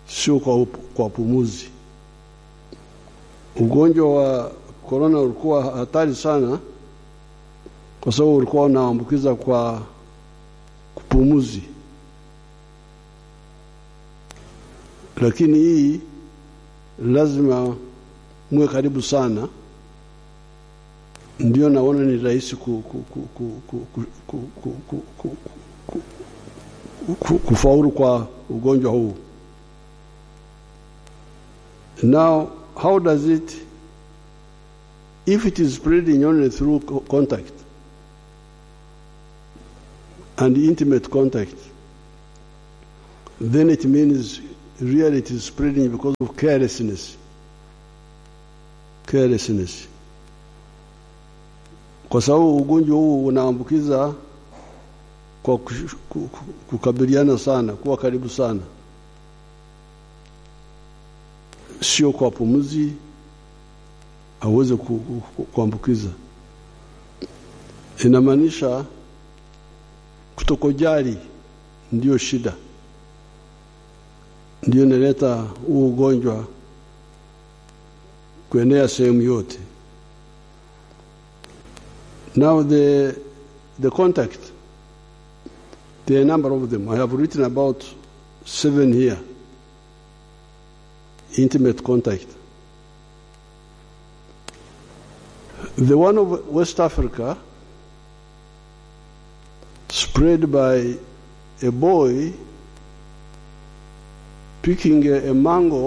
sio kwa, kwa pumuzi. Ugonjwa wa korona ulikuwa hatari sana, kwa sababu ulikuwa unaambukiza kwa kupumuzi, lakini hii lazima muwe karibu sana, ndio naona ni rahisi ku, ku, ku, ku, ku, ku, ku, ku, ku, ku, ku, ku, kufaulu kwa ugonjwa huu. Now, how does it, if it is spreading only through co- contact and intimate contact, then it means really it is spreading because of carelessness. Carelessness. Kwa sababu ugonjwa huu unaambukiza kwa kush- ku- ku- kukabiliana sana, kuwa karibu sana, sio kwa pumzi aweze ku- ku- ku- kuambukiza. Inamaanisha kutokojali ndio shida, ndio inaleta huu ugonjwa kuenea sehemu yote. Now the, the contact, there are a number of them. I have written about seven here. Intimate contact. The one of West Africa spread by a boy picking a, a mango